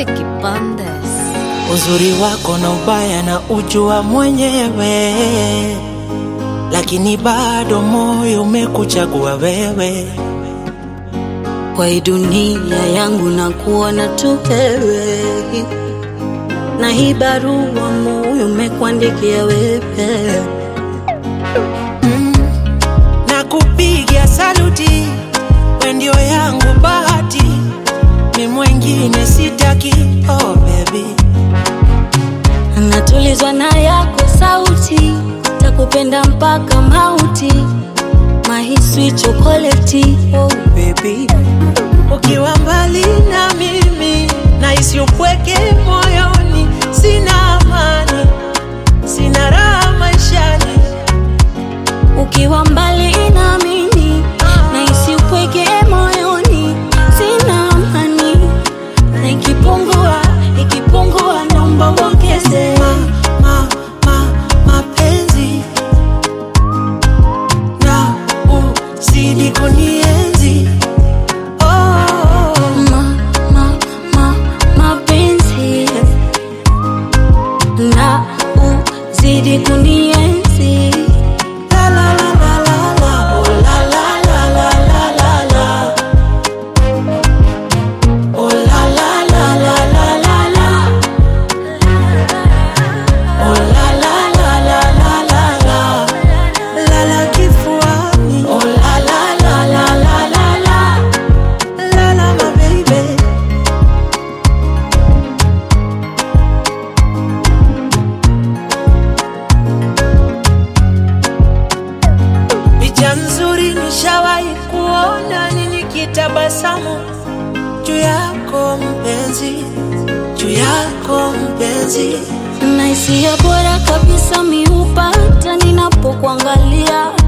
Vicky Bandes. Uzuri wako na ubaya na ujua mwenyewe, lakini bado moyo umekuchagua wewe. Kwa hii dunia yangu na kuona tu wewe, na hii barua moyo umekuandikia wewe. na kupigia saluti, we ndio yangu bahati, mi mwengine sitaki. Oh baby, Natulizwa na yako sauti, takupenda mpaka mauti, mahiswi chokoleti. Oh baby, ukiwa mbali na mimi nahisi upweke moyoni, sina amani, sina raha maishani. ukiwa mbali na mimi nahisi upweke moyoni, sina amani, na ikipungua ikipungua, naomba uongeze ma, ma, ma, mapenzi na uzidi kunienzi oh, ma, ma, ma, mapenzi na uzidi kunienzi la la la la la la oh la la la la la la la oh la la la la la la la oh la la la la la la la la la kifuani oh la la la la la la la la la my baby Picha nzuri nishawahi kuona ni nikitabasamu juu yako mpenzi, juu yako mpenzi. na hisia bora kabisa miupata ninapokuangalia